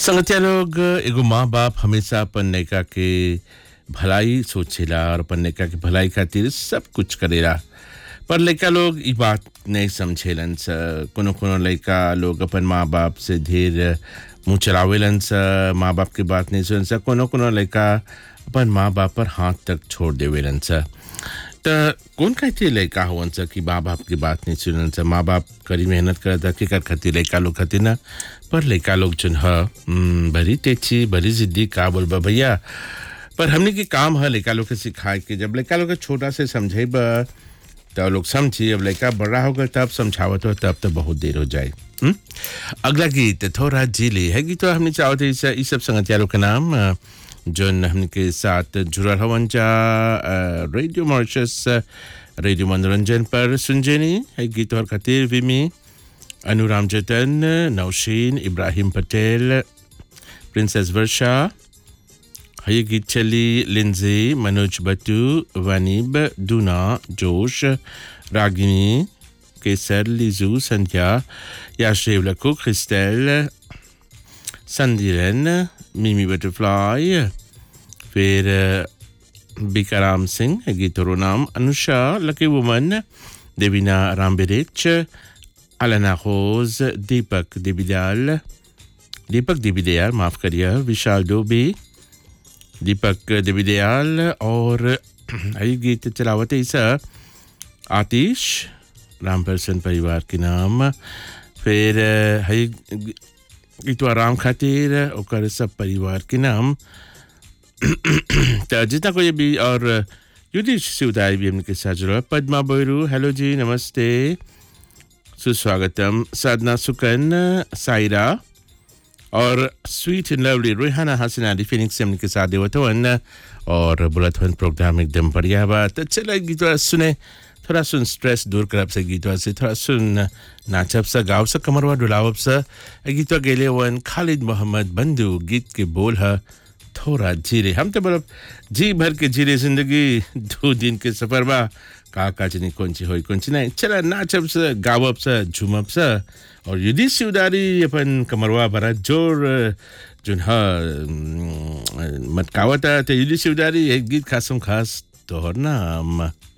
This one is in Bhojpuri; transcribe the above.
संगतिया लोग एगो माँ बाप हमेशा अपन लइका के भलाई सोचेला और अपन लइका के भलाई खातिर सब कुछ करेला पर लइका लोग ई बात नहीं समझेलन स कोनो कोनो लइका लोग अपन माँ बाप से ढेर मुँह चलावेलन स माँ बाप के बात नहीं सुन स कोनो कोनो लइका अपन माँ बाप पर हाथ तक छोड़ देवेलन स त कौन कहते लइका होवन स कि माँ बाप की बात नहीं सुनन स माँ बाप करी मेहनत करता कि कर खातिर लइका लोग खातिर ना पर लइका लोग जन ह हम्म, बड़ी तेची बड़ी जिद्दी का बोलबा भैया पर हमने के काम है लइका लोग के सिखाए के जब लइका लोग के छोटा से समझेब तो लोग समझी अब लड़का बड़ा होगा तब समझावत हो तब तो बहुत देर हो जाए हुँ? अगला गीत थोड़ा जिले है गीत हमने चाहते इस इस सब संगतिया लोग के नाम अ, जोन हमने के साथ जुड़ल हवन जा अ, रेडियो मॉरिशस अ, रेडियो मनोरंजन पर सुनजेनी है गीत और खातिर विमी अनुराम जतन नौशीन इब्राहिम पटेल प्रिंसेस वर्षा ये गीत चली लिंजे मनोज बटू वनीब दूना जोश रागिनी केसर लिजू संध्या याश्रेव लको क्रिस्टेल संदिरन मिमी बटरफ्लाई फिर बिकाराम सिंह है गीतों नाम अनुषा लकी वुमन देवीना रामबिरिच अलना खोज दीपक दिबिदयाल दीपक दिबिदयाल माफ करिए विशाल डोबी दीपक दिविदयाल और ये गीत चलावत इस आतिश राम परसन परिवार के नाम फिर है गीतवा राम खातिर ओकर सब परिवार के नाम तो जितना कोई भी और युधिश शिवदाय भी हमने के साथ जुड़ा पद्मा बोयरू हेलो जी नमस्ते सुस्वागतम साधना सुकन सायरा और sweet and lovely Rohana Hasan Ali Phoenix से हमने साथ देवत वन और बुलत वन प्रोग्राम एकदम बढ़िया बा तो चलो गीत सुने थोड़ा सुन स्ट्रेस दूर करब से गीत से थोड़ा सुन नाचब सा गाव सा कमरवा डुलावब सा गीत गेले वन खालिद मोहम्मद बंधु गीत के बोल है थोड़ा जीरे हम तो बोलब जी भर के जीरे जिंदगी दो दिन के सफर बा का का चनी कौन ची होई कौन ची नहीं चला नाचब सा गावब सा झूमब सा और युद्धि सिवदारी अपन कमरवा भरा जोर जुन ह मटकावता तो युद्धि सिवदारी एक गीत खासम खास तोहर नाम